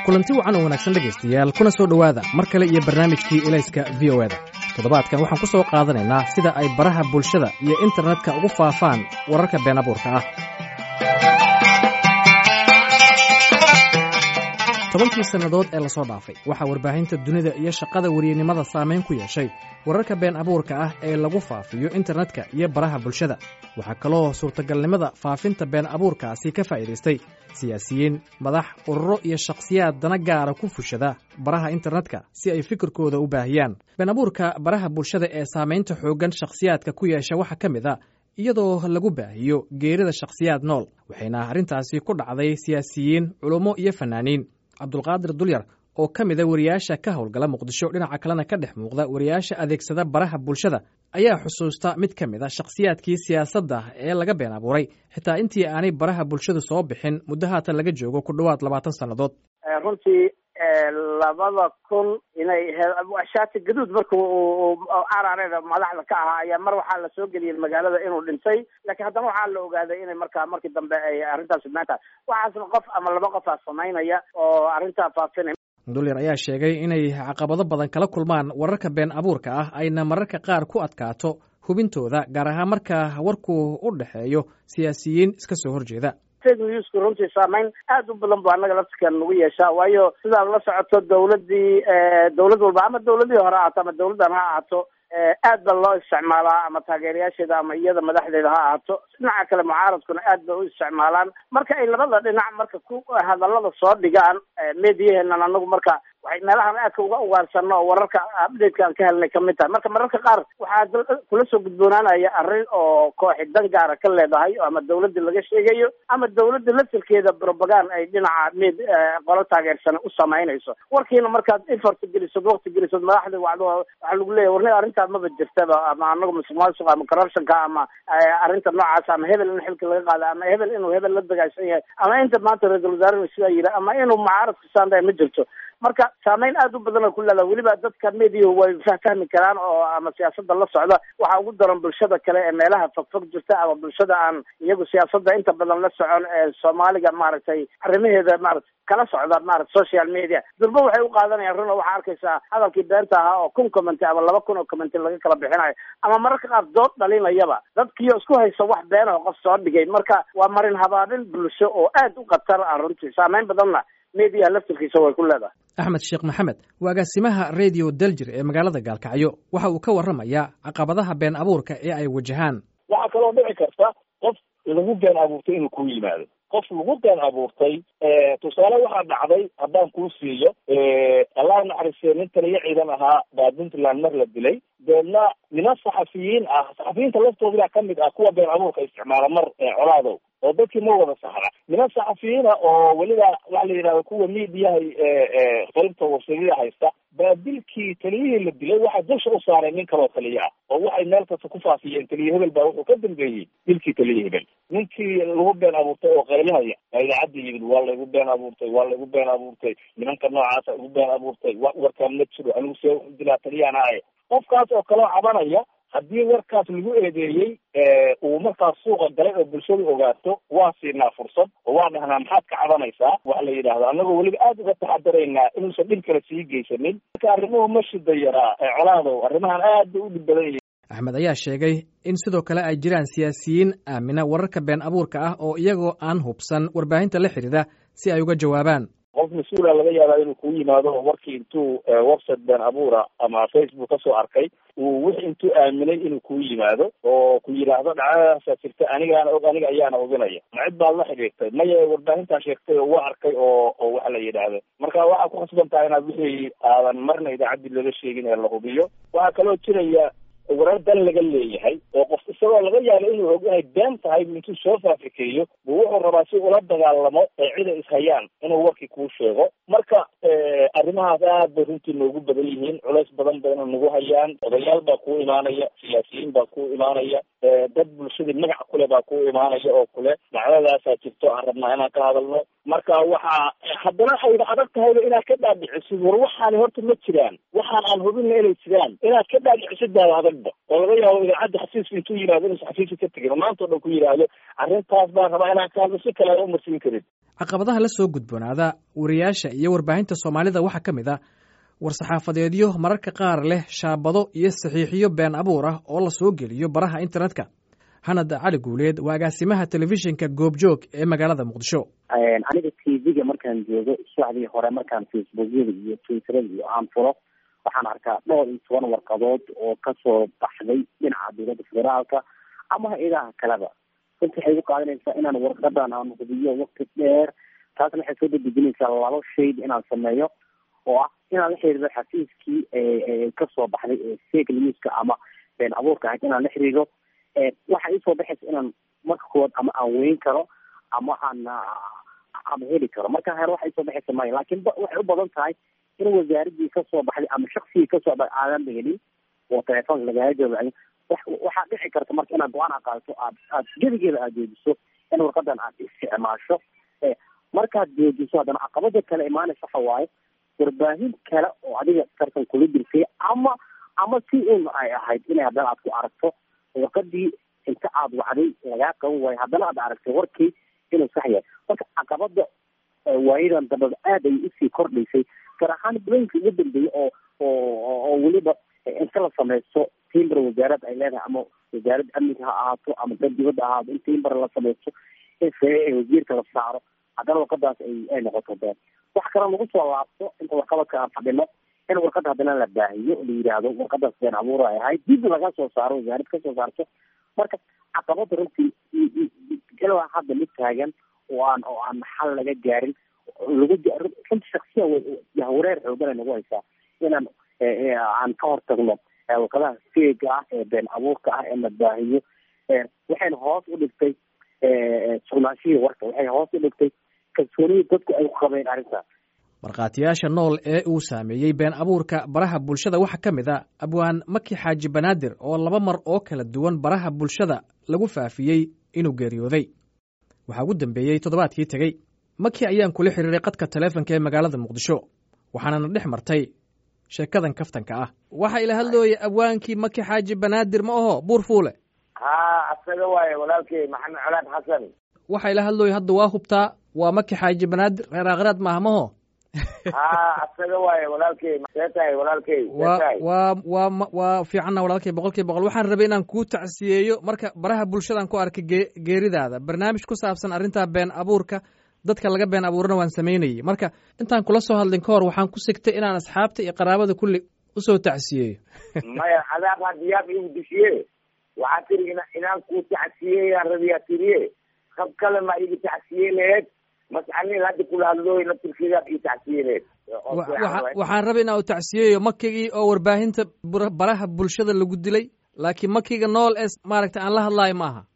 kulanti wacan oo wanaagsan dhegaystayaal kuna soo dhowaada mar kale iyo barnaamijkii elayska v o eda toddobaadkan waxaan ku soo qaadanaynaa sida ay baraha bulshada iyo internetka ugu faafaan wararka been abuurka ah tobankii sannadood ee lasoo dhaafay waxaa warbaahinta dunida iyo shaqada weriyenimada saamayn ku yeeshay wararka been abuurka ah ee lagu faafiyo internetka iyo baraha bulshada waxaa kaloo suurtagalnimada faafinta been abuurkaasi ka faa'iidaystay siyaasiyiin madax ururo iyo shakhsiyaad dana gaara ku fushada baraha internetka si ay fikirkooda u baahiyaan been abuurka baraha bulshada ee saamaynta xooggan shakhsiyaadka ku yeesha waxaa ka mid a iyadoo lagu baahiyo geerida shakhsiyaad nool waxayna arrintaasi ku dhacday siyaasiyiin culummo iyo fannaaniin cabdulqaadir dulyar oo ka mida wariyaasha ka howlgala muqdisho dhinaca kalena ka dhex muuqda wariyaasha adeegsada baraha bulshada ayaa xusuusta mid ka mid a shakhsiyaadkii siyaasadda ee laga been abuuray xitaa intii aanay baraha bulshadu soo bixin muddo haatan laga joogo ku dhowaad labaatan sannadood runtii labada kun inay shaati gaduud marka carareeda madaxda ka ahaa ayaa mar waxaa lasoo geliyey magaalada inuu dhintay laakiin haddana waxaa la ogaaday inay markaa markii dambe ay arrintaas maanta waxaasna qof ama laba qof aa samaynaya oo arrintaa faafinay dulyar ayaa sheegay inay caqabado badan kala kulmaan wararka been abuurka ah ayna mararka qaar ku adkaato hubintooda gaar ahaan marka warku u dhexeeyo siyaasiyiin iska soo horjeeda fake newsku runtii saamayn aad u badan bu annaga laftikan nagu yeeshaa waayo sidaad la socoto dawladdii dawlad walba ama dawladihii hore ahaato ama dawladdan ha ahaato aad ba loo isticmaalaa ama taageerayaasheeda ama iyada madaxdeeda ha ahaato dhinaca kale mucaaradkuna aad bay u isticmaalaan marka ay labada dhinac marka ku hadallada soo dhigaan mediyahenan anagu marka waxay meelahan aadka uga ugaarsanno oo wararka updateka aan ka helnay kamid tahay marka mararka qaar waxaa kula soo gudboonaanaya arrin oo kooxi dan gaara ka leedahay ama dawladda laga sheegayo ama dawladda laftirkeeda propagand ay dhinaca med qolo taageersana u samaynayso warkiina markaad effort gelisod wakti gelisod madaxda wacdo waxaa lagu leeyahy warni arrintaa maba jirtaba ama anagu musuq maasuq ama corruptionka ama arrinta noocaas ama hebel in xilka laga qaada ama hebel inuu hebel la dagaashan yahay ama inta maanta ra-isul wasaarenu sidaa yidhi ama inuu mucaaradka saandahay ma jirto marka saamayn aad u badan oo ku leedaha weliba dadka mediyahu way fahfahmi karaan oo ama siyaasadda la socda waxaa ugu daran bulshada kale ee meelaha fogfog jirta ama bulshada aan iyagu siyaasadda inta badan la socon ee soomaaliga maaragtay arrimaheeda maaragtay kala socda maarata social media durba waxay u qaadanayaan run oo waxaa arkaysaa hadalkii beenta ahaa oo kun commenty ama laba kun oo commenty laga kala bixinayo ama mararka qaar dood dhalinayaba dadkiio isku haysa wax beenaho qof soo dhigay marka waa marin habaabin bulsho oo aad u khatar ah runtii saamayn badanna mediyaha laftirkiisa way ku leedahay axmed sheekh maxamed waa agaasimaha radio daljir ee magaalada gaalkacyo waxa uu ka warramayaa caqabadaha been abuurka ee ay wajahaan waxaa kaloo dhici karta qof lagu been abuurtay inuu kuu yimaado qof lagu been abuurtay tusaale waxaa dhacday haddaan kuu siiyo allah naxariistee nin taliyo ciidan ahaa baa puntland mar la dilay deedna niman saxafiyiin ah saxafiyiinta laftooda kamid ah kuwa been abuurka isticmaala mar colaadow oo dadkii ma wada saxra niman saxafiyiina oo weliba waxa la yidhahda kuwa miidiyaha qaybta warsadida haysta baa dilkii taliyihii la dilay waxaa dusha u saaray nin kaloo taliye ah oo waxay meel kasta ku faafiyeen taliye hebel baa wuxuu ka dambeeyey dilkii taliye hebel ninkii lagu been abuurtay oo qaylinaya baa idaacadda yimid waa laygu been abuurtay waa laygu been abuurtay nimanka noocaasa igu been abuurtay warkaan ma jiro anigu see dilaa taliyahana ahay qofkaas oo kaloo cabanaya haddii warkaas lagu eedeeyey uu markaas suuqa galay oo bulshadu ogaato waa siinaa fursad oo waa dhahnaa maxaad ka cabanaysaa waxa la yidhahdo annagoo weliba aada uga taxadaraynaa inuusan dhib kale sii geysanin marka arrimuhu ma shida yaraa colaadow arrimahan aad bay u dhib badan yihiin axmed ayaa sheegay in sidoo kale ay jiraan siyaasiyiin aamina wararka been abuurka ah oo iyagoo aan hubsan warbaahinta la xidhiida si ay uga jawaabaan qof mas-uula laga yaabaa inuu kuu yimaado oo warkii intuu website been abuura ama facebook kasoo arkay uu wixi intuu aaminay inuu kuu yimaado oo ku yidhaahdo dhacdadaasaa jirta anigaana og aniga ayaana oginaya ma cid baad la xidhiirtay maya warbaahintaa sheegtay oo waa arkay oo oo waxa la yidhaahdo marka waxaa ku khasban tahay inaad wixii aadan marna idaacaddii laga sheegin ee la hubiyo waxaa kaloo jiraya warar dan laga leeyahay oo qof isagoo laga yaabo inuu og inay been tahay intuu soo faafikeeyo buu wuxuu rabaa si ula dagaalamo ee cida ishayaan inuu warkii kuu sheego marka arrimahaas aad bay runtii noogu badan yihiin culays badan bayna nagu hayaan odayaal baa kuu imaanaya siyaasiyiin baa kuu imaanaya dad bulshadii magac kule baa kuu imaanaya oo kule dhacdadaasaa jirto aan rabnaa inaan ka hadalno marka waxaa haddana ayna adag tahayba inaad ka dhaadhicisid war waxaani horta ma jiraan waxaan aan hubinna inay jiraan inaad ka dhaadhicisid baaba adagba oo laga yaabo idaacadda xafiiska intuu yimaado inuusan xafiiska ka tegin maanta o dhan ku yidhaahdo arrintaas baan rabaa inaan ka hadlo si kale aan umarsiin karin caqabadaha la soo gudboonaada wariyaasha iyo warbaahinta soomaalida waxaa ka mid ah war-saxaafadeedyo mararka qaar leh shaabado iyo saxiixiyo been abuur ah oo la soo geliyo baraha internetka hanad cali guuleed waa agaasimaha telefishinka goobjoog ee magaalada muqdisho aniga t v-ga markaan joogo subaxdii hore markaan facebookyada iyo twitterada iyo aan fulo waxaan arkaa dhowr iyo toban warqadood oo kasoo baxday dhinaca dowladda federaalka ama hay-adaha kaleba runta waxay u qaadanaysaa inaan warqadan aan hubiyo wakti dheer taasna waxay soo dadejinaysaa laba shayd inaan sameeyo oo ah inaan la xiriiro xafiiskii kasoo baxday ee fake newska ama been abuurka ahayd inaan la xiriiro waxa isoo baxaysa inaan marka kood ama aan weyn karo ama aan ama heli karo marka hore waxa isoo baxaysa maya laakiin waxay u badan tahay in wasaaradii kasoo baxday ama shaksigii kasoo baxay aadan ba helin oo telefoonka lagaga jawaabay waxaa dhici karta marka inaad go-aan a qaadato aad aad gedigeeda aad joojiso in warqadan aad isticmaasho markaad joojiso haddana caqabada kale imaanaysa waxa waaye warbaahin kale oo adiga tartan kula jirtay ama ama si un ay ahayd inay haddana aad ku aragto warqadii inta aad wacday lagaa qaban waayo haddana aad aragtay warkii inuu sax yahay marka caqabada waayadan dambada aad ay usii kordhaysay gaar ahaan bulooyinka ugu dambeeyay oo oo oo weliba inta la sameysto timber wasaarad ay leedahay ama wasaarad amniga ha ahaato ama dad dibadda ahaato in timber la sameysto in saxiixa wasiirka la saaro haddana warqadaas ay ay noqoto been wax kale lagu soo laabto inta warqabadka aan fadhino in warqada haddana la baahiyo la yidhaahdo warqadaas been abuur ay ahayd dib laga soo saaro wasaarad ka soo saarto marka caqabada runtii ilaa hadda mid taagan oo aan oo aan xal laga gaarin lagu runti shaksiya yahwareer xoogan ay nagu haysaa inaan aan ka hortagno warqadaha feega ah ee been abuurka ah ee la baahiyo waxayna hoos u dhigtay sugnaanshihii warka waxay hoos u dhigtay kalsoonidii dadku ay ku qabeen arrintaas markhaatiyaasha nool ee uu saameeyey been abuurka baraha bulshada waxaa ka mid a abwaan maki xaaji banaadir oo laba mar oo kala duwan baraha bulshada lagu faafiyey inuu geeriyooday waxaa ugu dambeeyey toddobaadkii tegey maki ayaan kula xiriiray qadka taleefonka ee magaalada muqdisho waxaanana dhex martay sheekadan kaftanka ah waxaa ila hadlooya abwaankii maki xaaji banaadir ma aho buur fuule ha asaga waaye walaalkey maxamed colaad xasan waxaa ila hadlooya hadda waa hubtaa waa maki xaaji banaadir reer aakhiraad maaha maho ha asaga waaye walaalkey see tahay walaalkey wa waa waa waa fiicanna walaalkey boqol kiiba boqol waxaan rabay inaan kuu tacsiyeeyo marka baraha bulshadaan ku arkay gee geeridaada barnaamij ku saabsan arrintaa been abuurka dadka laga been abuurana waan samaynayey marka intaan kula soo hadlin ka hor waxaan ku sigtay inaan asxaabta iyo qaraabada kulli usoo tacsiyeeyo maya cadaab hadiyaab igu dishiye waxaa tiri ina inaan kuu tacsiyeeyaan rabiyaa tiriye hab kale ma igu tacsiye laheed mascanin hadda kula hadlooy naftirkeedaad ii tacsiye laheed waxaan rabay inaan u tacsiyeeyo makigii oo warbaahinta baraha bulshada lagu dilay laakiin makiga nool ee maaragta aan la hadlaayo ma aha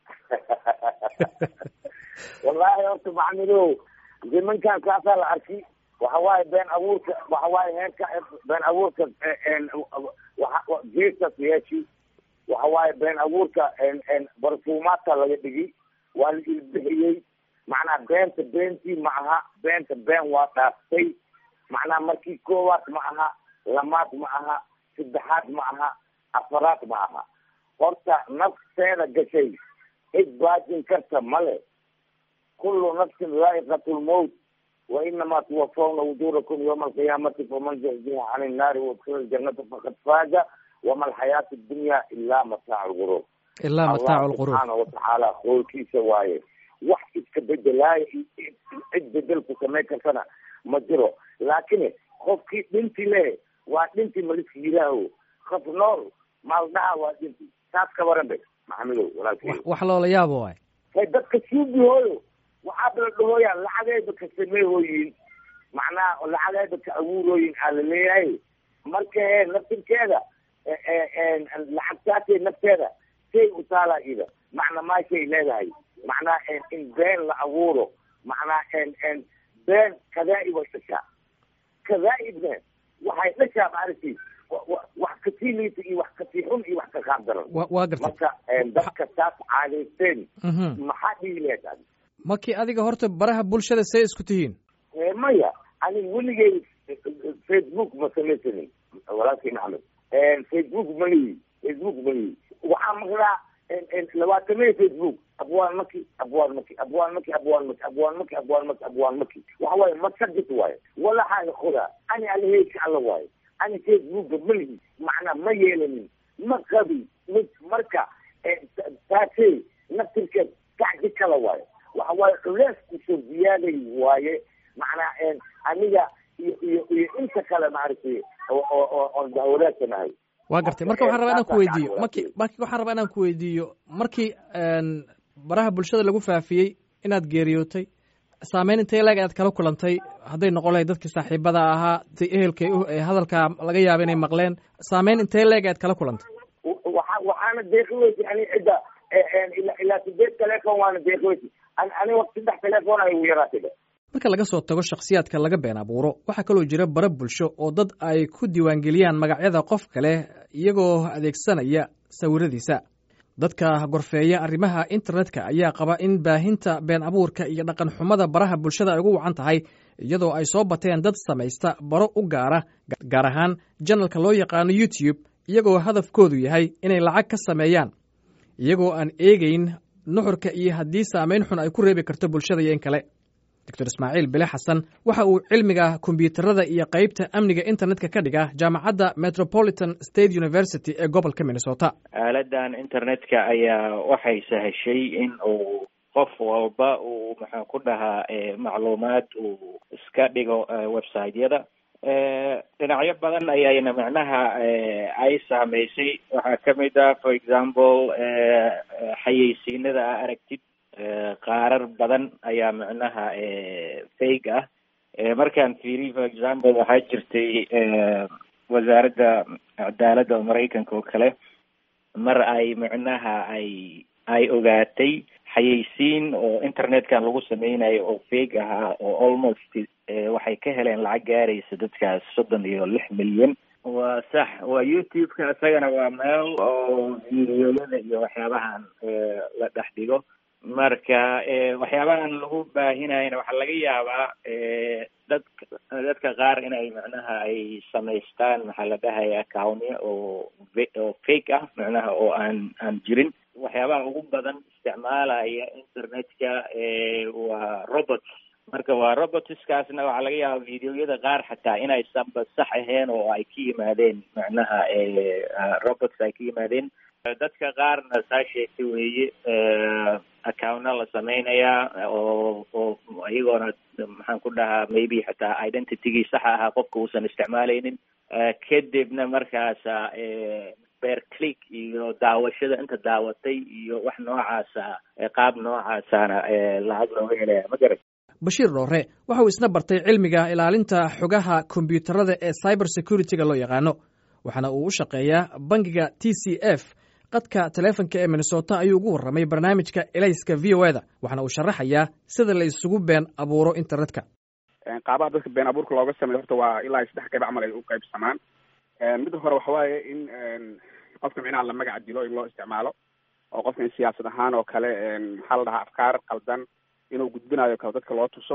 wallaahi horta maxamidow nimankan kaasaa la arki waxa waaye been abuurka waxa waaye heerka been abuurka geestas yeeshi waxa waaye been abuurka barfuumaadka laga dhigi waa la ilbixiyey macnaha beenta beentii ma aha beenta been waa dhaaftay macnaha markii koowaad ma aha lamaad ma aha saddexaad ma aha afaraad ma aha horta nafteeda gashay cid baajin karta male kullu nafsin dhaa'iqatu lmowt wa inamaa tuwafawna wujuurakum yawma alqiyaamati faman zuxziha can innaari waudkhila aljanata faqad faaza wama alxayaatu addunya ilaa mataacu lguruur ilaa mataacu lquruur subxaana watacaala qoolkiisa waaye wax iska bedelaayo cid bedelku samayn kartana ma jiro laakiin qofkii dhinti le waa dhinti maliska yiraaho qof nool maaldhaha waa dhinti taas ka waran be maxamidow walaalkey wax loola yaabo waay hay dadka suubihooyo waxaaba la dhahooyaa lacagayba ka sameehooyin macnaha lacagayba ka abuurooyin aa la leeyahay marka e naftirkeeda lacagtaasay nafteeda say u taalaa ida macna maashay leedahay macnaha in been la abuuro macnaha been kadaa-ib ay dhashaa kadaa-ibna waxay dhashaa maaragtay wax kasii liita iyo wax kasii xun iyo wax ka qaab daran wa waa gartay marka dadka taas caadaysteen maxaa dhihi lahayd markii adiga horta baraha bulshada see isku tihiin maya ani weligay facebook ma samaysanin walaalkii maxamed facebook malihi facebook malihi waxaa maqlaa labaatamee facebook abwaan maki abwaan maki abwaan maki abwaan maki abwaan maki abwaan maki abwaan maki waxa waaye masajid waaye walaxaaga qodaa ani alaheyka alla waaye ani facebooka malihi macnaa ma yeelanin ma qabi mid marka taasey naftirkeed kacdi kala waaye waxa waaye culees kusoo ziyaaday waaye macnaa aniga iyo iyo iyo inta kale maaragtay oo oon dahwadaasanahay waa gartay marka waxaan rabaa inaan ku weydiiyo marki marki waxaan rabaa inaan ku weydiiyo markii baraha bulshada lagu faafiyey inaad geeriyootay saameyn intay leeg aad kala kulantay hadday noqon lahayd dadkii saaxiibada ahaa tay ehelkay hadalkaa laga yaaba inay maqleen saameyn intay leeg aad kala kulantay waa waxaana deeqi weysay ani cidda ilaa ilaa sideed telefon waana deeqi weysay ani waqti saddex telefon ay ugu yaraatay marka laga soo tago shakhsiyaadka laga been abuuro waxaa kaloo jira bara bulsho oo dad ay ku diiwaangeliyaan magacyada qof kale iyagoo adeegsanaya sawiradiisa dadka gorfeeya arrimaha internetka ayaa qaba in baahinta been abuurka iyo dhaqan xumada baraha bulshada ay ugu wacan tahay iyadoo ay soo bateen dad samaysta baro u gaara gaar ahaan janalka loo yaqaano youtube iyagoo hadafkoodu yahay inay lacag ka sameeyaan iyagoo aan eegeyn nuxurka iyo haddii saameyn xun ay ku reebi karto bulshada iyo in kale doctor ismaaciil bile xasan waxa uu cilmiga kombiyuutarada iyo qeybta amniga internetka ka dhiga jaamacadda metropolitan state university ee gobolka minnesota aaladan internetka ayaa waxay sahashay in uu qof walba uu maxaan ku dhahaa macluumaad uu iska dhigo website-yada dhinacyo badan ayayna macnaha ay saameysay waxaa kamid ah for example xayeysiinada a aragtid qaarar badan ayaa macnaha fake ah markaan fiiriy for example waxaa jirtay wasaaradda cadaaladda oo maraykanka oo kale mar ay macnaha ay ay ogaatay xayeysiin oo internetkan lagu sameynayo oo fake ahaa oo almost waxay ka heleen lacag gaaraysa dadkaas soddon iyo lix milyan waa sax waa youtube-ka isagana waa meel oo videoyada iyo waxyaabahan la dhex dhigo marka waxyaabahan lagu baahinayana waxaa laga yaabaa dad dadka qaar inay macnaha ay samaystaan maxaa la dhahaya accounnya oo oo fake ah macnaha oo aan aan jirin waxyaabaha ugu badan isticmaalaya internetka waa robots marka waa robotskaasna waxaa laga yaabaa videoyada qaar xataa inaysanba sax ahayn oo ay ka yimaadeen macnaha robots ay ka yimaadeen dadka qaarna saa sheegtay weeye accountna la sameynayaa oo oo iyagoona maxaan ku dhahaa maybe xataa identitygii saxa ahaa qofka uusan isticmaaleynin kadibna markaasa beer click iyo daawashada inta daawatay iyo wax noocaasa qaab noocaasana lacag looga helaya ma garat bashiir dhoore waxa uu isna bartay cilmiga ilaalinta xogaha kombiyuutarada ee cyber security-ga loo yaqaano waxaana uu u shaqeeyaa bangiga t c f qadka taleefonka ee minnesota ayuu ugu warramay barnaamijka elayska v o e da waxaana uu sharaxayaa sida la isugu been abuuro internetka qaabaha dadka been abuurka looga sameeyo horta waa ilaa saddex qayb camal ay u qaybsamaan midda hore waxa waaye in qofka micnaha la magaca dilo in loo isticmaalo oo qofka in siyaasad ahaan oo kale maxaa la dhahaa afkaar qaldan inuu gudbinayo kale dadka loo tuso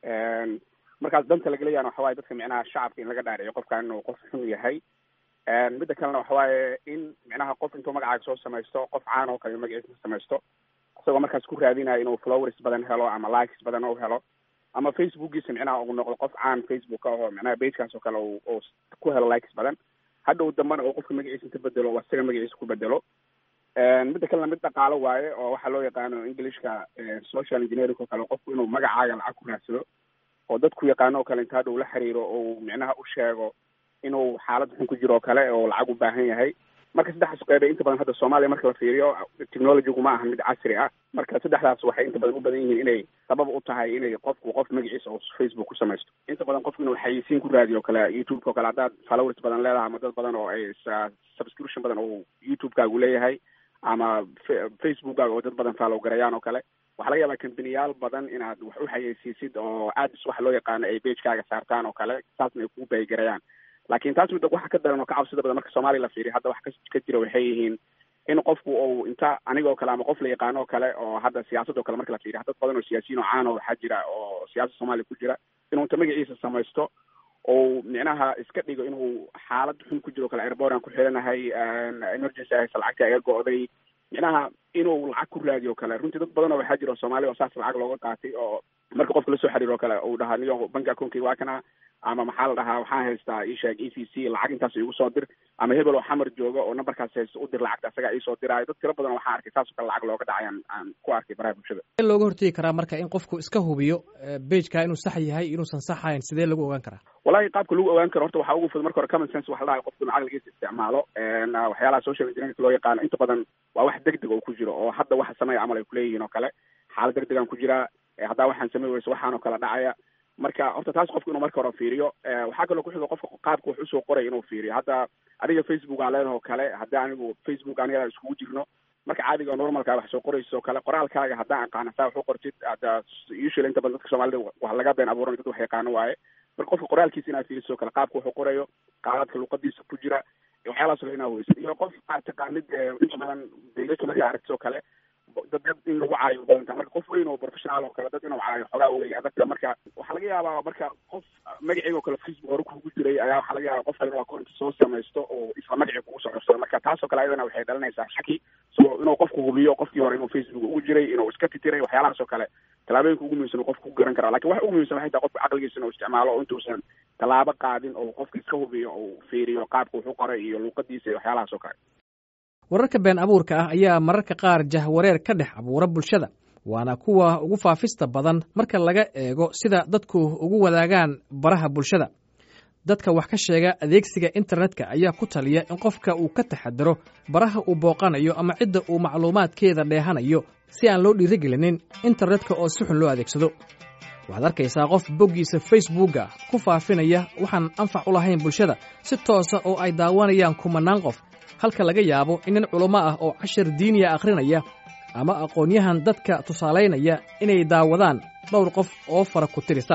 markaas danta lagaleyaana waxa waye dadka micnaha shacabka in laga dhaadhiciyo qofkan inuu qof xun yahay midda kalena waxa waaye in micnaha qof intuu magacaaga soo samaysto qof caan oo kale magaciisa samaysto isagoo markaas ku raadinayo inuu flowers badan helo ama likes badan u helo ama facebookiisa micnaha uu noqdo qof caan facebook oo micnaha bagekaas oo kale uu ku helo likes badan hadhow dambana uu qofka magaciisa inta bedelo oo isaga magaciisa ku bedelo midda kalena mid dhaqaalo waaye oo waxaa loo yaqaano englishka social engineering oo kale qofku inuu magacaaga lacag ku raadsado oo dadku yaqaano oo kale inta hadhow la xiriiro oo micnaha u sheego inuu xaalad xun ku jiro oo kale oo lacag u baahan yahay marka saddexdaas qeybe inta badan hadda soomaaliya marka la fiiriyo technologygu ma aha mid casri ah marka saddexdaas waxay inta badan u badan yihiin inay sabab u tahay inay qofku qof magaciisa oo facebook ku samaysto inta badan qofku inuu xayeysiin ku raadiyo o kale youtube-ka o kale haddaad followers badan leedahay ama dad badan oo ay subscription badan oo youtube-kaagu leeyahay ama facebookkaaga oo dad badan follow garayaan oo kale waxaa laga yaabaa kambaniyaal badan inaad wax u xayeysiisid oo ads waxa loo yaqaano ay bagekaaga saartaan oo kale saasna ay kugu baayigarayaan laakiin taas midda waxa ka daran oo ka cabsida badan marka soomaaliya la fiiriyo hadda wax ka jira waxay yihiin in qofku uu inta anigoo kale ama qof la yaqaano oo kale oo hadda siyaasadoo kale marka la fiiriya dad badan oo siyaasiyiin oo caan oo waxaa jira oo siyaasada soomaaliya ku jira inuu inta magaciisa samaysto ou micnaha iska dhigo inuu xaalad xun ku jiro kale airbordan ku xiranahay emergency ahaysa lacagta iga go'day micnaha inuu lacag ku raadiyo kale runtii dad badan oo waxaa jira oo soomaaliya oo saas lacag looga qaatay oo marka qofka lasoo xiriiro kale uu dhahaa niyo banki accountkiga waa kana ama maxaa la dhahaa waxaan haystaa isheeg e c c lacag intaas igu soo dir ama hebel oo xamar jooga oo numberkaas haysta u dir lacagta asagaa iisoo diraayo dad tiro badan waxaan arkay saasoo kale lacag looga dhacay aan aan ku arkay baraha bulshada in looga hortegi karaa marka in qofku iska hubiyo bageka inuu sax yahay inuusan sax ahayn sidee lagu ogaan karaa wallahi qaabka lagu ogaan karo horta waxaa ugu fudud marka hore common sense waxa la dhahay qofku inuu caqligiisa isticmaalo waxyaalaha social engineering loo yaqaano inta badan waa wax deg deg oo ku jiro oo hadda waxa sameeya camal ay kuleeyihiin oo kale xaalad deg degaan ku jiraa haddaa waxaan samey weyso waxaan oo kale dhacaya marka horta taas qofku inuu marka hore fiiriyo waxaa kaloo kuxiga qofka qaabka wax usoo qoray inuu fiiriyo hadda adiga facebook aan leenaho kale haddii anigu facebook aniga iskugu jirno marka caadiga normalka wax soo qorayso o kale qoraalkaaga haddaan aqaana saa wax u qortid hadda usually inta badan dadka soomaalida wax laga been abuuran dad wax yaqaano waaye marka qofka qoraalkiisa inaad fiiriso kale qaabka wax u qorayo qaabadka luqadiisa ku jira waxyaalahaas kale inaad weysid iyo qof aad taqaanid inta badan deegaanka markaa aragtid oo kale dad dad in lagu caayo badanta marka qof weyn oo professional oo kale dad inuu caayo xogaa wey adagta marka waxaa laga yaabaa marka qof magaciga oo kale facebook hore kugu jiray ayaa waxaa laga yaaba qof kale inuu akoonta soo samaysto oo isla magacii kugu soo codsado marka taasoo kale ayadana waxay dhalinaysaa shaki so inuu qofku hubiyo qofkii hore inuu facebook ugu jiray inuu iska titiray waxyaalahaas oo kale tallaabooyinka ugu muhiimsan qofka ku garan kara lakin waxa ugu muhimsan waxay tahay qofka caqligiisa inuu isticmaalo oo intuusan tallaabo qaadin oo qofka iska hubiyo oo fiiriyo qaabka wuxu qoray iyo luuqadiisa iyo waxyaalahaas oo kale wararka been abuurka ah ayaa mararka qaar jahwareer ka dhex abuura bulshada waana kuwa ugu faafista badan marka laga eego sida dadku ugu wadaagaan baraha bulshada dadka wax ka sheega adeegsiga internetka ayaa ku taliya in qofka uu ka taxadaro baraha uu booqanayo ama cidda uu macluumaadkeeda dheehanayo si aan loo dhiirigelinin internetka oo si xun loo adeegsado waxaad arkaysaa qof boggiisa facebooka ku faafinaya waxaan anfac u lahayn bulshada si toosa oo ay daawanayaan kumanaan qof halka laga yaabo in nin culummo ah oo cashar diiniya akhrinaya ama aqoonyahan dadka tusaalaynaya inay daawadaan dhowr qof oo fara ku tirisa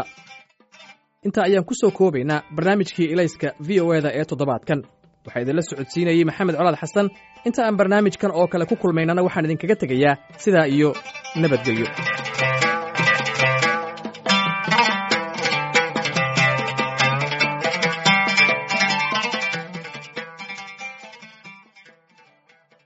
intaa ayaan ku soo koobaynaa barnaamijkii ilayska v o eda ee toddobaadkan waxaa idinla socodsiinayey maxamed colaad xasan inta aan barnaamijkan oo kale ku kulmaynana waxaan idinkaga tegayaa sidaa iyo nabadgelyo